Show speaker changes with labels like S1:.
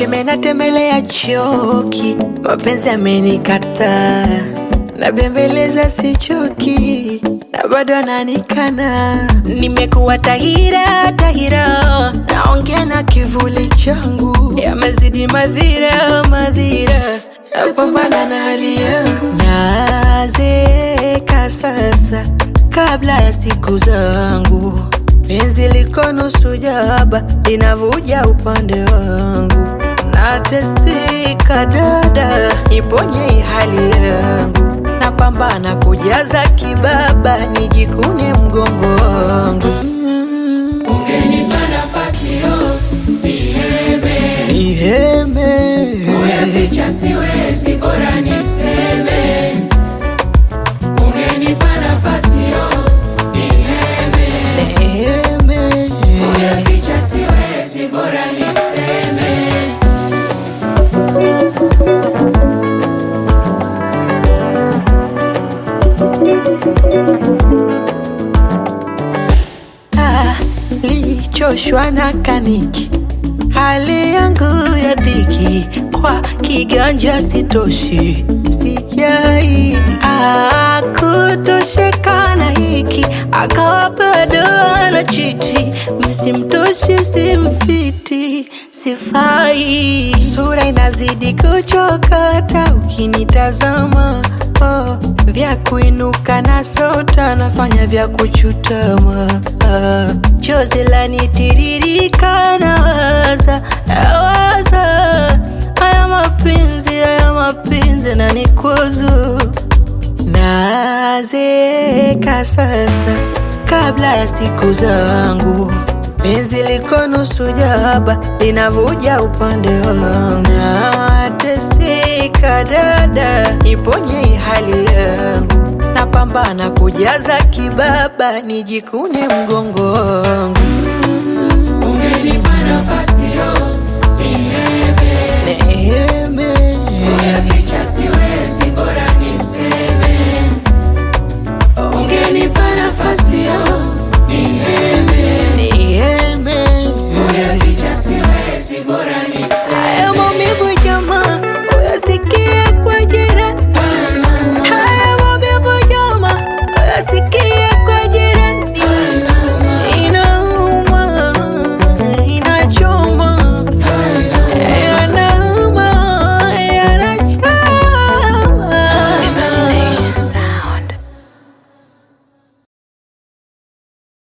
S1: Sheme natembelea choki, mapenzi amenikataa, nabembeleza sichoki, na bado ananikana. Nimekuwa tahira tahira, naongea na kivuli changu, yamezidi madhira madhira, napambana na hali yangu, nazeeka sasa kabla ya siku zangu penzi liko nusu jaba linavuja upande wangu, nateseka dada, niponye hii hali yangu, napambana kujaza kibaba, nijikune mgongo wangu. Mm.
S2: Ungenipa nafasi yo niheme,
S1: Niheme
S2: kuyaficha siwezi, bora niseme. Ungenipa nafasi yo niheme,
S1: Niheme
S2: kuyaficha siwezi, bora niseme.
S1: Ah, lichoshwa na kaniki, hali yangu ya dhiki, kwa kiganja sitoshi, sijai ah, kutosheka na hiki, akawa bado anachiti, msimtoshi simfiti, sifai, sura inazidi kuchokata ukinitazama oh, vya kuinuka na sota nafanya vya kuchutama ah, chozi lanitiririka nawaza nawaza haya mapenzi haya mapenzi na nikwazo nazeeka sasa kabla ya siku zangu penzi liko nusu jaba linavuja upande wangu nateseka dada niponye hii hali yangu napambana kujaza kibaba nijikune mgongo wangu
S2: Ungenipa nafasi